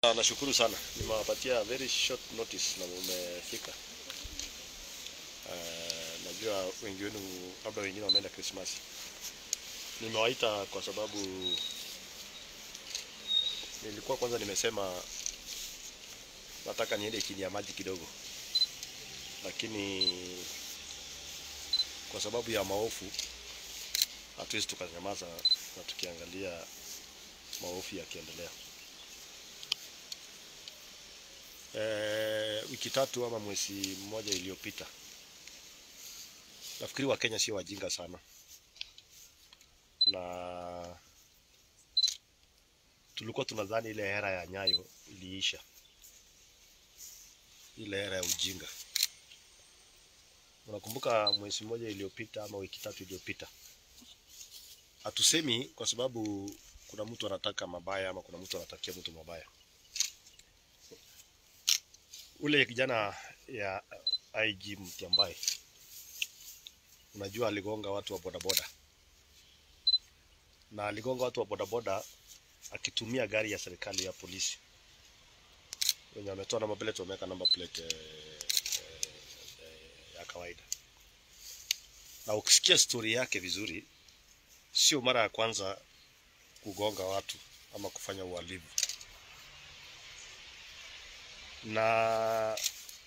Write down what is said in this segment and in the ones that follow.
Nashukuru sana, nimewapatia very short notice na mumefika. Uh, najua wengi wenu labda wengine wameenda Christmas. Nimewaita kwa sababu nilikuwa kwanza nimesema nataka niende chini ya maji kidogo, lakini kwa sababu ya maofu hatuwezi tukanyamaza na tukiangalia maofu yakiendelea. Eh, wiki tatu ama mwezi mmoja iliyopita, nafikiri Wakenya sio wajinga sana, na tulikuwa tunadhani ile era ya Nyayo iliisha, ile era ya ujinga. Unakumbuka mwezi mmoja iliyopita ama wiki tatu iliyopita, hatusemi kwa sababu kuna mtu anataka mabaya ama kuna mtu anatakia mtu mabaya ule kijana ya IG Mtiambai, unajua aligonga watu wa bodaboda na aligonga watu wa bodaboda akitumia gari ya serikali ya polisi wenye wametoa namba plate, wameweka namba plate eh, eh, eh, ya kawaida. Na ukisikia stori yake vizuri, sio mara ya kwanza kugonga watu ama kufanya uhalifu na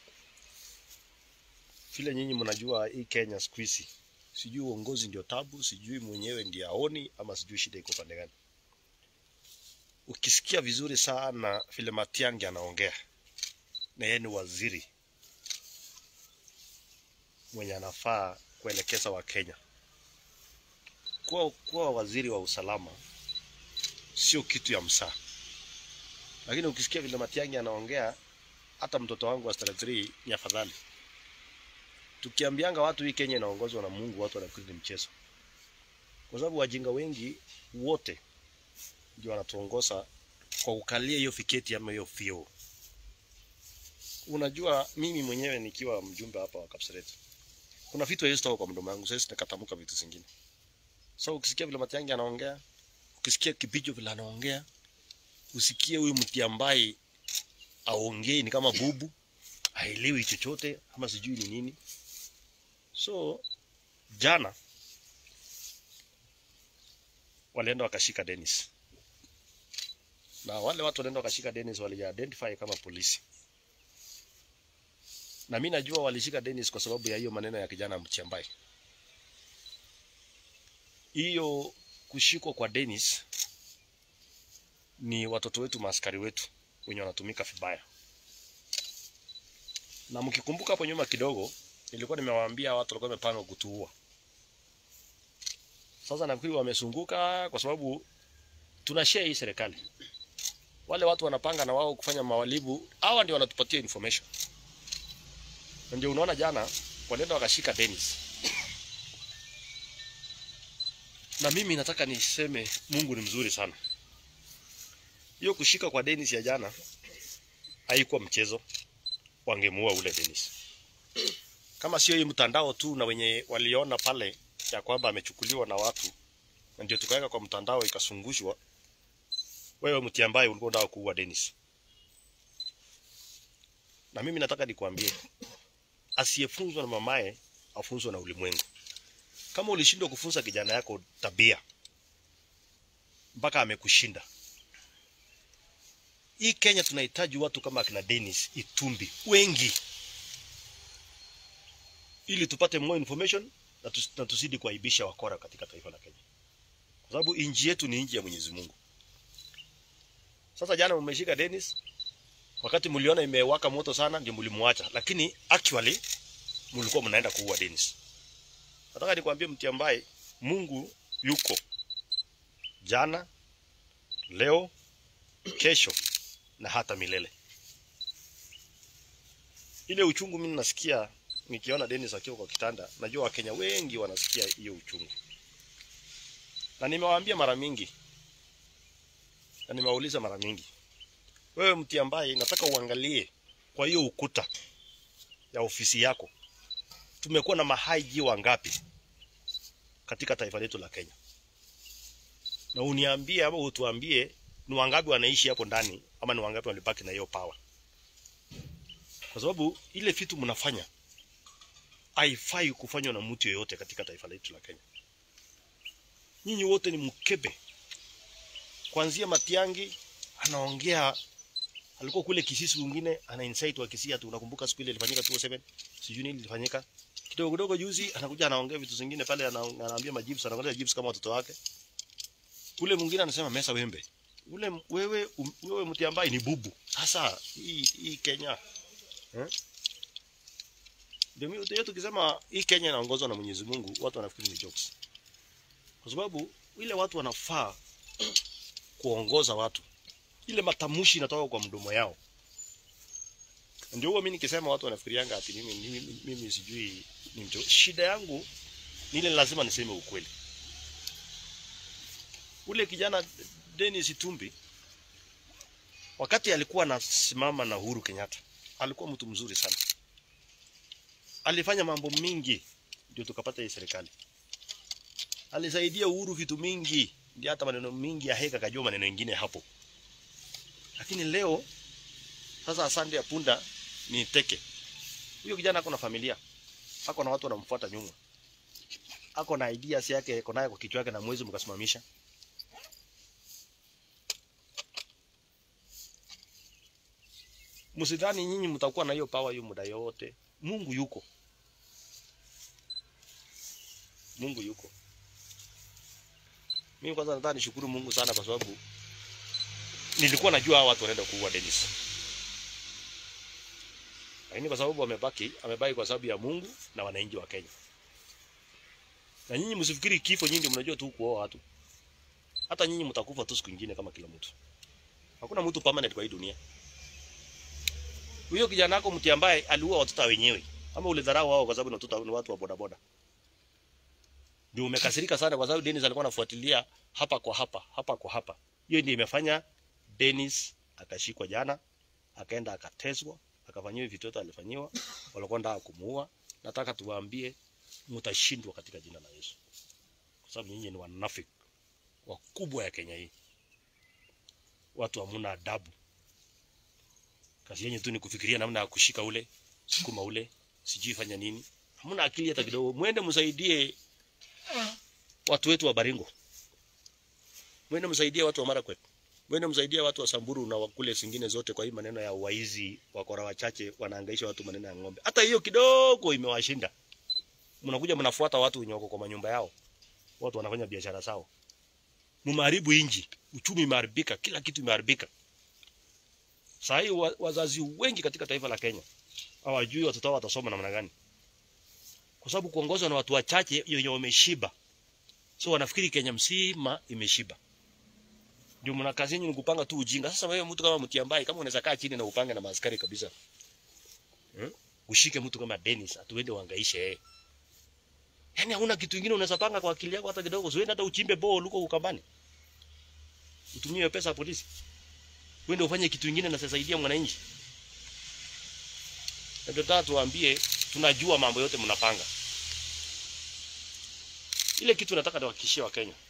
vile nyinyi mnajua hii Kenya siku hizi, sijui uongozi ndio tabu, sijui mwenyewe ndiye aoni, ama sijui shida iko pande gani. Ukisikia vizuri sana vile Matiang'i anaongea, na yeye ni waziri mwenye anafaa kuelekeza Wakenya. Kuwa, kuwa waziri wa usalama sio kitu ya msaa, lakini ukisikia vile Matiang'i anaongea hata mtoto wangu wa standard 3 ni afadhali. Tukiambianga watu hii Kenya inaongozwa na Mungu, watu wanafikiri ni mchezo, kwa sababu wajinga wengi wote ndio wanatuongoza kwa kukalia hiyo fiketi ama hiyo fio. Unajua, mimi mwenyewe nikiwa mjumbe hapa wa Kapseret, kuna vitu haiwezi toka kwa mdomo wangu, sasa nikatamuka vitu zingine. So ukisikia vile Matiang'i anaongea, ukisikia Kibicho vile anaongea, usikie huyu Mtiambai aongei ni kama bubu, haelewi chochote ama sijui ni nini. So jana walienda wakashika Dennis, na wale watu walienda wakashika Dennis wali-identify kama polisi, na mi najua walishika Dennis kwa sababu ya hiyo maneno ya kijana Mtiambai. Hiyo kushikwa kwa Dennis ni watoto wetu, maaskari wetu wenye wanatumika vibaya. Na mkikumbuka hapo nyuma kidogo, nilikuwa nimewaambia watu walikuwa wamepanga kutuua. Sasa nafikiri wamesunguka, kwa sababu tuna share hii serikali. Wale watu wanapanga na wao kufanya mawalibu, hawa ndio wanatupatia information. Na ndio unaona jana walienda wakashika Dennis. Na mimi nataka niseme Mungu ni mzuri sana. Hiyo kushika kwa Dennis ya jana haikuwa mchezo, wangemuua ule Dennis. Kama sio hii mtandao tu na wenye waliona pale ya kwamba amechukuliwa na watu, na ndio tukaweka kwa mtandao ikasungushwa. Wewe Mtiambai ulikuwa unataka kuua Dennis, na mimi nataka nikwambie, asiyefunzwa na mamaye afunzwe na ulimwengu. Kama ulishindwa kufunza kijana yako tabia mpaka amekushinda hii Kenya tunahitaji watu kama akina Dennis Itumbi wengi, ili tupate more information na, tus, na tuzidi kuaibisha wakora katika taifa la Kenya, kwa sababu nchi yetu ni nchi ya Mwenyezi Mungu. Sasa jana mmeshika Dennis, wakati mliona imewaka moto sana, ndio mlimwacha, lakini actually mlikuwa mnaenda kuua Dennis. Nataka nikwambie Mtiambai, Mungu yuko jana, leo, kesho na hata milele. Ile uchungu mimi nasikia nikiona Dennis akiwa kwa kitanda, najua Wakenya wengi wanasikia hiyo uchungu, na nimewaambia mara mingi na nimewauliza mara mingi, wewe Mtiambai, nataka uangalie kwa hiyo ukuta ya ofisi yako, tumekuwa na mahaiji wangapi katika taifa letu la Kenya, na uniambie ama utuambie ni wangapi wanaishi hapo ndani ama ni wangapi walibaki na hiyo power kwa sababu ile vitu mnafanya haifai kufanywa na mtu yeyote katika taifa letu la Kenya nyinyi wote ni mkebe kuanzia Matiangi anaongea alikuwa kule Kisii mwingine ana insight wa Kisii tu unakumbuka siku ile ilifanyika 207 sijui nini ilifanyika kidogo kidogo juzi anakuja anaongea vitu zingine pale ana- anaambia majibu anaangalia jibu kama watoto wake ule mwingine anasema mesa wembe ule m- wewe um, wewe mti ambaye ni bubu sasa hii hii Kenya eh ndio mimi ndio tukisema hii Kenya inaongozwa na Mwenyezi Mungu watu wanafikiri ni jokes kwa sababu ile watu wanafaa kuongoza watu ile matamshi inatoka kwa mdomo yao ndio huwa mimi nikisema watu wanafikirianga ati mimi, mimi, mimi sijui ni mcho. Shida yangu ni ile lazima niseme ukweli. Ule kijana Dennis Tumbi wakati alikuwa anasimama na Uhuru Kenyatta alikuwa mtu mzuri sana, alifanya mambo mingi ndio tukapata hii serikali. Alisaidia Uhuru vitu mingi, ndio hata maneno mingi ya heka kajua maneno mengine hapo. Lakini leo sasa, asante ya punda ni teke. Huyo kijana ako na familia, ako na watu wanamfuata nyuma, ako na ideas yake, ako naye kwa kichwa yake, na mwezi mkasimamisha. Msidhani nyinyi mtakuwa na hiyo power hiyo muda yote. Mungu yuko, Mungu yuko. Mimi kwanza nataka nishukuru Mungu sana kwa sababu nilikuwa najua hawa watu wanaenda kuua Dennis lakini kwa sababu amebaki amebaki kwa sababu ya Mungu na wananchi wa Kenya. Na nyinyi msifikiri kifo nyinyi ndio mnajua tu kuoa watu. Hata nyinyi mtakufa tu siku nyingine kama kila mtu. Hakuna mtu permanent kwa hii dunia. Huyo kijana wako mti ambaye aliua watoto wenyewe ama ulidharau wao kwa sababu ni watoto ni watu wa bodaboda. Ndio umekasirika sana kwa sababu Dennis alikuwa anafuatilia hapa kwa hapa, hapa kwa hapa. Hiyo ndio imefanya Dennis akashikwa jana, akaenda akateswa, akafanyiwa vitu vyote alifanyiwa, walikuwa ndio kumuua. Nataka tuwaambie mtashindwa katika jina la Yesu, kwa sababu nyinyi ni wanafiki wakubwa ya Kenya hii. Watu hamuna adabu, kazi yenyu tu ni kufikiria namna ya kushika ule sukuma ule, sijui fanya nini. Hamuna akili hata kidogo. Mwende msaidie watu wetu wa Baringo, mwende msaidie watu wa Marakwet, mwende msaidie watu wa Samburu na wakule zingine zote. Kwa hii maneno ya waizi, wakora wachache wanahangaisha watu maneno ya ng'ombe, hata hiyo kidogo imewashinda. Mnakuja mnafuata watu wenye wako kwa manyumba yao, watu wanafanya biashara zao, mumeharibu inji, uchumi imeharibika, kila kitu imeharibika. Saa hii wa- wazazi wengi katika taifa la Kenya hawajui watoto wao watasoma namna gani, kwa sababu kuongozwa na watu wachache wenye wameshiba, so wanafikiri Kenya mzima imeshiba. Ndio mna kazi yenu ni kupanga tu ujinga. Sasa wewe mtu kama Mutiambai, kama unaweza kaa chini na upange na maaskari kabisa hmm? Ushike mtu kama Dennis atuende uhangaishe yeye, yaani hauna kitu kingine unaweza panga kwa akili yako hata kidogo. Usiende hata uchimbe bore huko Ukambani, utumie hiyo pesa ya polisi, uende ufanye kitu kingine na sasaidia mwananchi. Na Ndio nataka tuwaambie, tunajua mambo yote mnapanga. Ile kitu nataka niwahakikishie wa Kenya,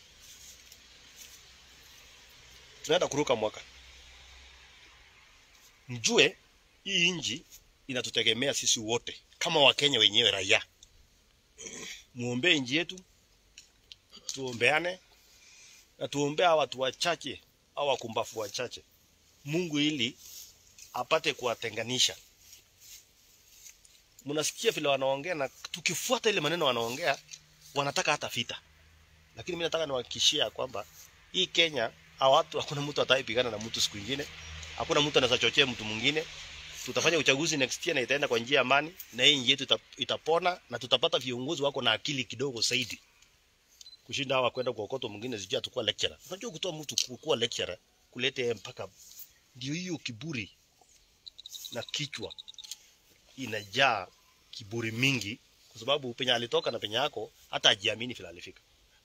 tunaenda kuruka mwaka, mjue hii nchi inatutegemea sisi wote kama Wakenya wenyewe raia. Muombee nchi yetu, tuombeane na tuombee hawa watu wachache au wakumbafu wachache, Mungu ili apate kuwatenganisha. Mnasikia vile wanaongea, na tukifuata ile maneno wanaongea, wanataka hata vita, lakini mimi nataka niwahakikishie ya kwamba hii Kenya hawa watu, hakuna mtu atakayepigana na mtu siku ingine, hakuna mtu anaweza chochea mtu mwingine. Tutafanya uchaguzi next year na itaenda kwa njia ya amani, na hii nchi yetu ita, itapona na tutapata viongozi wako na akili kidogo zaidi kushinda hawa kwenda kwa kokoto mwingine sijui atakuwa lecturer. Unajua kutoa mtu kuwa lecturer kulete mpaka ndio hiyo kiburi na kichwa inajaa kiburi mingi, kwa sababu penye alitoka na penye yako hata ajiamini vile alifika.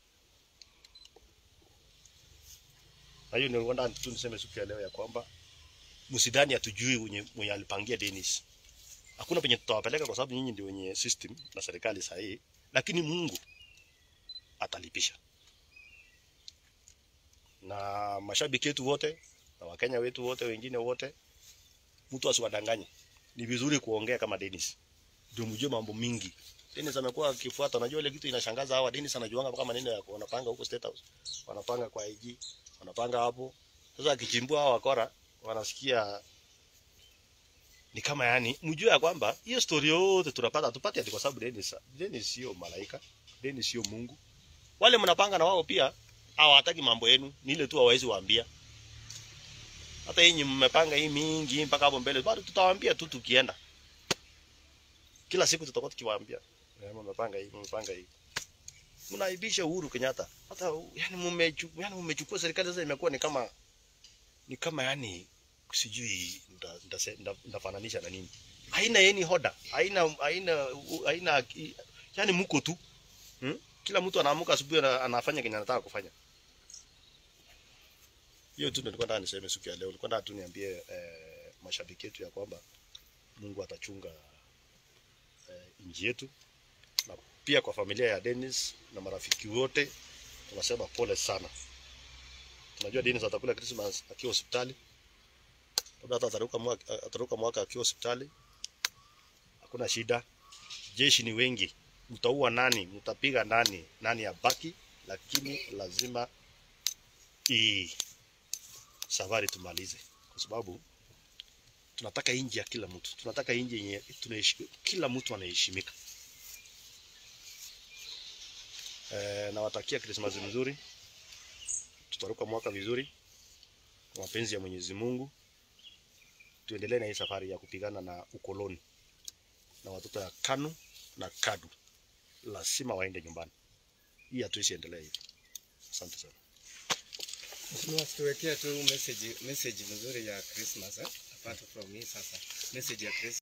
Na hiyo ndio nataka tu niseme siku ya leo ya kwamba msidhani hatujui mwenye, mwenye alipangia Dennis. Hakuna penye tutawapeleka kwa sababu nyinyi ndio wenye system na serikali sahihi, lakini Mungu atalipisha. na mashabiki wetu wote na Wakenya wetu wote wengine wote, mtu asiwadanganye. Ni vizuri kuongea kama Dennis, ndio mjue mambo mingi. Dennis amekuwa akifuata, unajua ile kitu inashangaza hawa. Dennis anajuanga mpaka maneno ya wanapanga huko State House, wanapanga kwa IG, wanapanga hapo. Sasa akichimbua hawa wakora, wanasikia ni kama yani, mjue ya kwamba hiyo story yote tunapata tupate ati kwa sababu Dennis, Dennis sio malaika, Dennis sio Mungu. Wale mnapanga na wao pia hawataki mambo yenu, ni ile tu hawawezi waambia. Hata yenyi mmepanga hii mingi mpaka hapo mbele, bado tutawaambia tu tukienda. Kila siku tutakuwa tukiwaambia, eh, mmepanga hii, mmepanga hii. Mnaibisha Uhuru Kenyatta. Hata yani mmechukua yani mmechukua serikali sasa imekuwa ni kama ni kama yani sijui nda- ndase- nda- ndafananisha na nini. Haina yeni hoda, haina haina haina yani mko tu. Hmm? Kila mtu anaamuka asubuhi ana- anafanya kenye anataka kufanya. Hiyo tu ndio nilikuwa nataka niseme siku ya leo. Nilikuwa nataka tu niambie eh, mashabiki yetu ya kwamba Mungu atachunga eh, nchi yetu na pia kwa familia ya Dennis na marafiki wote tunasema pole sana. Tunajua Dennis atakula Christmas akiwa hospitali. Labda hata ataruka mwaka, ataruka mwaka akiwa hospitali. Hakuna shida. Jeshi ni wengi. Mtaua nani? Mtapiga nani? Nani abaki? Lakini lazima hii safari tumalize, kwa sababu tunataka inji ya kila mtu, tunataka inji yenye tunaishi, kila mtu anaheshimika. E, nawatakia Krismasi mzuri, tutaruka mwaka vizuri kwa mapenzi ya Mwenyezi Mungu. Tuendelee na hii safari ya kupigana na ukoloni na watoto ya KANU na KADU, lazima waende nyumbani. Hii hatuwezi endelea hivi. Asante sana. Mheshimiwa, tuwekea tu message message mzuri ya Christmas eh? Apart from hii sasa. Message ya Christmas.